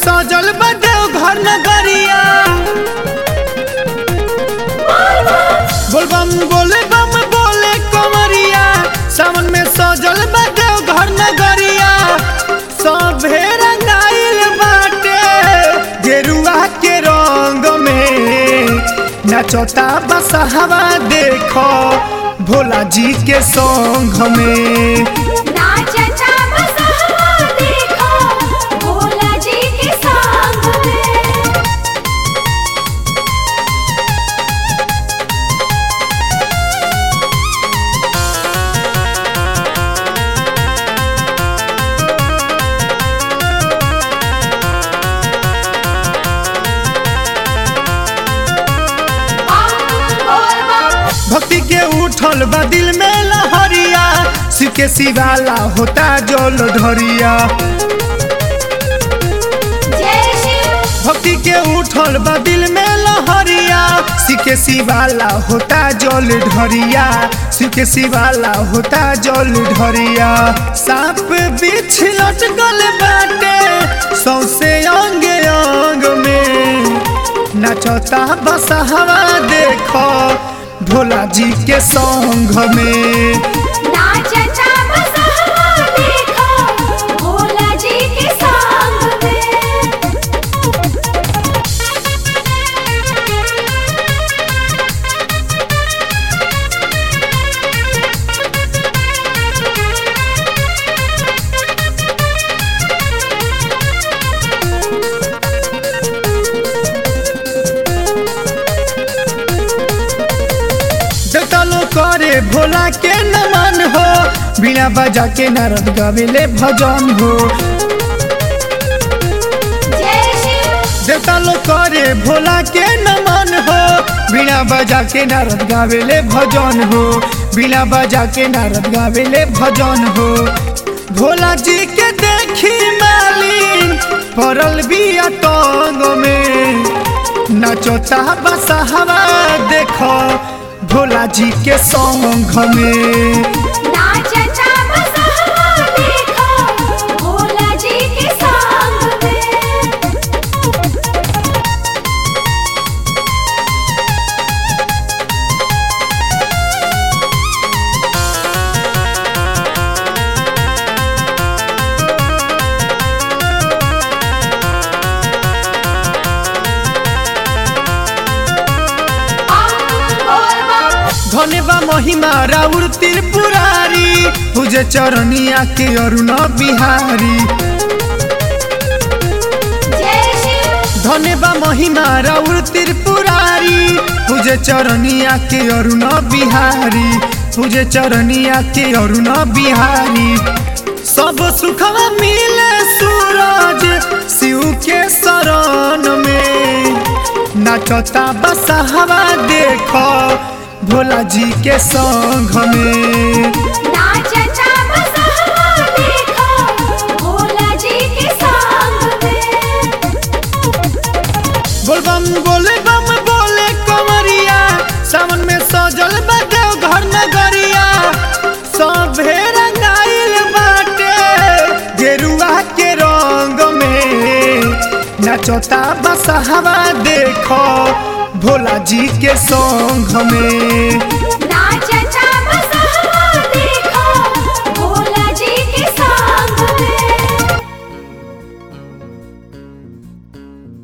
सजल बा देवघर नगरिया बोलबम बोले बम बोले कमरिया सावन में सजल बा देवघर नगरिया सभे रंगाइल बाटे गेरुआ के रंग में नचता बसहवा देखो भोला जी के संग में नाचता बसहा देखो भोला जी के संग में भक्ति के उठल बा दिल में लहरिया शिव के शिवाला होता जल ढरिया जय शिव भक्ति के उठल बा दिल में लहरिया शिव के शिवाला होता जल ढरिया शिव के शिवाला होता जल ढरिया सांप बिछ लटकल बाटे सौसे अंग अंग में नचता बसहवा देखो भोला जी के संग में नाचता बसहा देखो भोला जी के संग में देवतालो करे भोला के नमन हो बिना बजा के नारद गावेले भजन हो जय शिव देवतालो करे भोला के नमन हो बिना बजा के नारद गावेले भजन हो बिना बजा के नारद गावेले भजन हो भोला जी के देखी मालिन पड़ल बिया टंग में नचता बसहवा देखो भोला जी के संग में नाचता बसहा देखो भोला जी के संग में धन्यवा महिमा राउर त्रिपुरारी पूजे चरनिया के अरुण बिहारी जय शिव धन्यवा महिमा राउर त्रिपुरारी पूजे चरनिया के अरुण बिहारी पूजे चरनिया के अरुण बिहारी सब सुखवा मिले सूरज शिव के शरण में नचता बसहवा देखो भोला जी के संग में नाचता बसहा देखो भोला जी के संग में बोलबम बोले बम बोले कमरिया सावन में सजल बा देवघर नगरिया सभे रंगाइल बाटे गेरुआ के रंग में नचता बसहवा देखो भोला जी के संग में